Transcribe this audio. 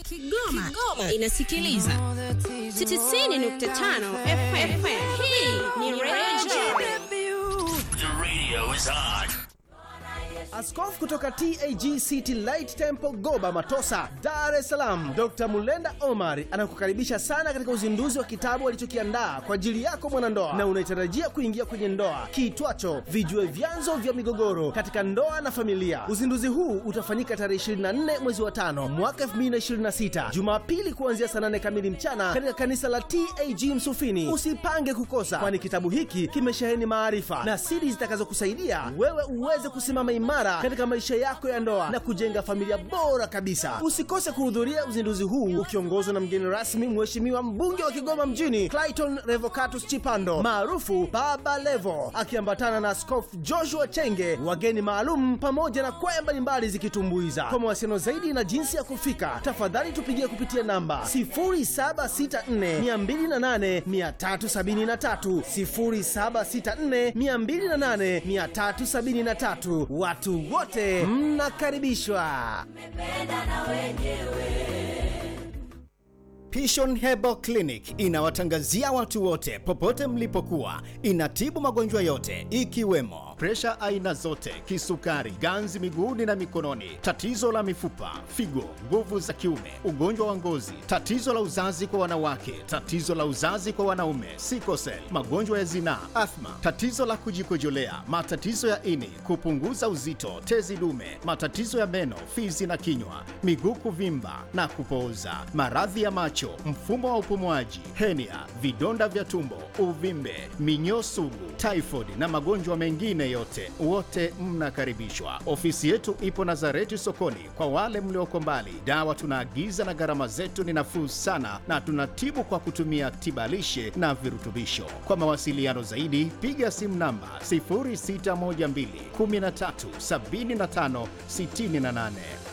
Kigoma, Kigoma inasikiliza 90.5 FM. Hii ni Radio The radio is on. Askofu kutoka TAG City Light Temple Goba Matosa, Dar es Salaam, Dr. Mulenda Omar anakukaribisha sana katika uzinduzi wa kitabu alichokiandaa kwa ajili yako mwanandoa na unaitarajia kuingia kwenye ndoa kiitwacho Vijue Vyanzo vya Migogoro katika Ndoa na Familia. Uzinduzi huu utafanyika tarehe 24 mwezi wa tano mwaka 2026 Jumapili kuanzia saa 8 kamili mchana katika kanisa la TAG Msufini. Usipange kukosa, kwani kitabu hiki kimesheheni maarifa na siri zitakazokusaidia wewe uweze kusimama imara katika maisha yako ya ndoa na kujenga familia bora kabisa. Usikose kuhudhuria uzinduzi huu ukiongozwa na mgeni rasmi, Mheshimiwa mbunge wa Kigoma mjini Clayton Revocatus Chipando maarufu Baba Levo, akiambatana na Askofu Joshua Chenge, wageni maalum pamoja na kwaya mbalimbali zikitumbuiza. Kwa mawasiliano zaidi na jinsi ya kufika, tafadhali tupigie kupitia namba 0764 208 373, 0764 208 373. Watu wote mnakaribishwa. Pishon Herbal Clinic inawatangazia watu wote popote mlipokuwa. Inatibu magonjwa yote ikiwemo presha aina zote, kisukari, ganzi miguuni na mikononi, tatizo la mifupa, figo, nguvu za kiume, ugonjwa wa ngozi, tatizo la uzazi kwa wanawake, tatizo la uzazi kwa wanaume, sikosel, magonjwa ya zinaa, athma, tatizo la kujikojolea, matatizo ya ini, kupunguza uzito, tezi dume, matatizo ya meno, fizi na kinywa, miguu kuvimba na kupooza, maradhi ya macho, mfumo wa upumuaji, henia, vidonda vya tumbo, uvimbe, minyoo sugu, typhoid na magonjwa mengine yote, wote mnakaribishwa. Ofisi yetu ipo Nazareti sokoni. Kwa wale mlioko mbali, dawa tunaagiza na gharama zetu ni nafuu sana, na tunatibu kwa kutumia tibalishe na virutubisho. Kwa mawasiliano zaidi, piga simu namba 0612 13 75 68.